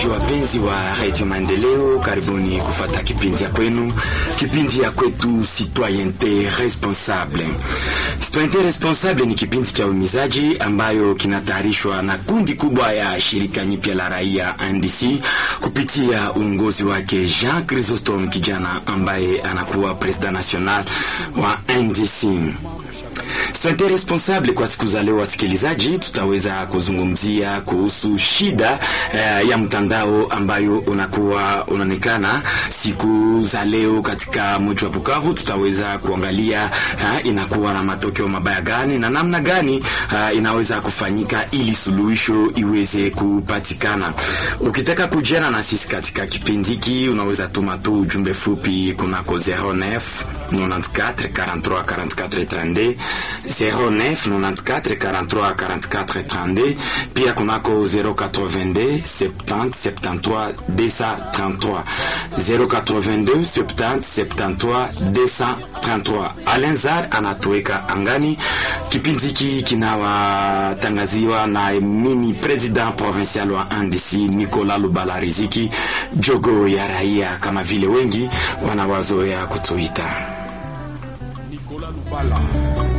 Wapenzi wa Radio Maendeleo, karibuni kufata kipindi ya kwenu, kipindi ya kwetu Citoyente Responsable. Citoyente Responsable ni kipindi cha uhimizaji ambayo kinatayarishwa na kundi kubwa ya shirika nyipya la raia NDC kupitia uongozi wake Jean Chrysostome, kijana ambaye anakuwa president national wa NDC. Citoyente Responsable kwa siku za leo, wasikilizaji, tutaweza kuzungumzia kuhusu shida eh, ya mtandao ambayo unakuwa unaonekana siku za leo katika mji wa Bukavu. Tutaweza kuangalia eh, inakuwa na matokeo mabaya gani na namna gani eh, inaweza kufanyika ili suluhisho iweze kupatikana. Ukitaka kujiana na sisi katika kipindi hiki, unaweza tuma tu ujumbe fupi kunako 09 94 43 44 32 09 94 43 44 32 pia kunako 082 70 73 233 082 70 73 233. Alenzar anatuweka angani. Kipindi hiki kinawatangaziwa na mimi president provincial wa NDC Nicolas Lubala Riziki, jogo ya raia kama vile wengi wanawazoea kutuita Nicolas Lubala.